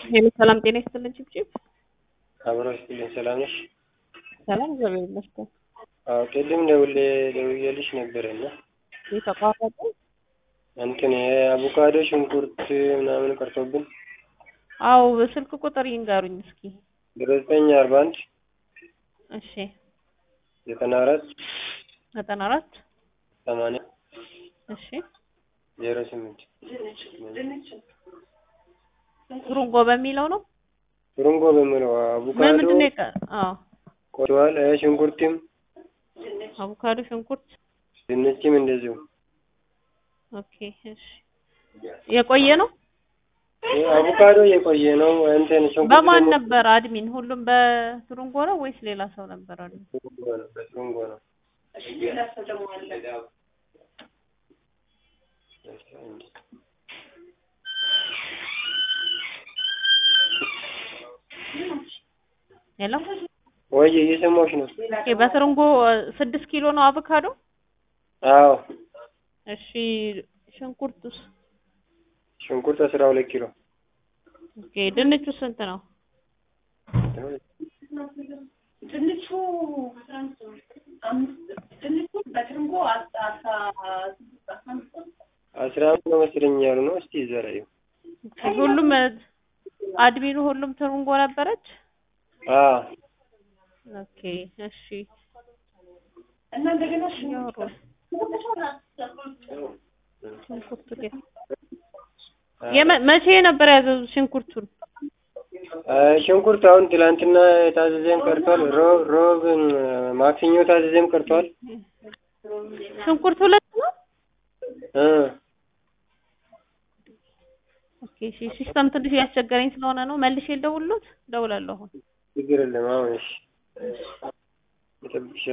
ሄሎ ሰላም ጤና ይስጥልን ጭብጭብ አብሮ ይስጥልኝ። ሰላም ነሽ? ሰላም እግዚአብሔር ይመስገን። አዎ ቅድም ደውሌ ደውዬልሽ ነበረና የተቋረጠ እንትን የአቮካዶ ሽንኩርት ምናምን ቀርቶብን አዎ በስልክ ቁጥር ይንገሩኝ እስኪ። ዘጠኝ አርባ አንድ እሺ ዘጠና አራት ዘጠና አራት ሰማንያ እሺ ዜሮ ስምንት ቱሩንጎ በሚለው ነው። ቱሩንጎ በሚለው ምን አቮካዶ ምንድን ነው የቀ አዎ ቆርቷል። እ ሽንኩርትም አቮካዶ፣ ሽንኩርት ድንችም እንደዚሁ ኦኬ እሺ የቆየ ነው። እ አቮካዶ የቆየ ነው። እንትን ሽንኩርት በማን ደግሞ ነበር አድሚን? ሁሉም በቱሩንጎ ነው ወይስ ሌላ ሰው ነበር አድሚን? ቱሩንጎ ነው፣ በቱሩንጎ ነው። ሄሎ ወይ እየሰማሁሽ ነው። ኦኬ በቱሩንጎ እ ስድስት ኪሎ ነው አቮካዶ። አዎ እሺ ሽንኩርቱስ? ሽንኩርት አስራ ሁለት ኪሎ ኦኬ ድንቹ ስንት ነው? ድንቹ ድንቹ በትርንጎ አስራ አምስት ነው መሰለኝ ያሉ ነው። እስቲ ይዘራዩ ኦኬ ሁሉም እ አድሚኑ ሁሉም ቱሩንጎ ነበረች። አዎ ኦኬ እሺ እና እንደገና እያወሩ ሽንኩርቱ ግን የመ- መቼ ነበር ያዘዙት ሽንኩርቱን? አ፣ ሽንኩርት አሁን ትላንትና የታዘዘም ቀርቷል። ሮብ ሮብ እ፣ ማክሰኞ ታዘዘም ቀርቷል። ሽንኩርት ሁለት ነው። እ ኦኬ እሺ ሲስተም ትንሽ ያስቸገረኝ ስለሆነ ነው መልሼ ልደውልሎት እደውላለሁ አሁን ችግር የለም አሁን እሺ፣ እጠብቅሻለሁ።